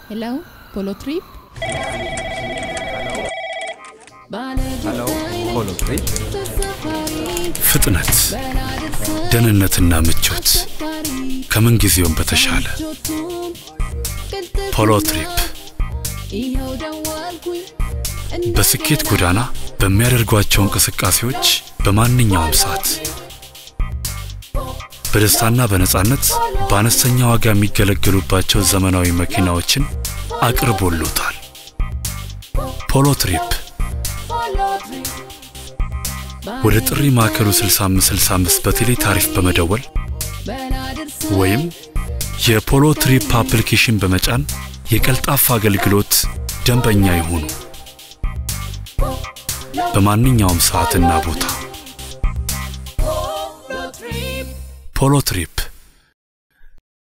ሄሎ ፖሎ ትሪፕ ፖሎ ትሪፕ ፍጥነት፣ ደህንነትና ምቾት ከምን ጊዜውም በተሻለ ፖሎ ትሪፕ በስኬት ጎዳና በሚያደርጓቸው እንቅስቃሴዎች በማንኛውም ሰዓት በደስታና በነጻነት በአነስተኛ ዋጋ የሚገለገሉባቸው ዘመናዊ መኪናዎችን አቅርቦሎታል። ፖሎ ትሪፕ ወደ ጥሪ ማዕከሉ 6565 በቴሌ ታሪፍ በመደወል ወይም የፖሎ ትሪፕ አፕሊኬሽን በመጫን የቀልጣፋ አገልግሎት ደንበኛ ይሁኑ። በማንኛውም ሰዓትና ቦታ ፖሎ ትሪፕ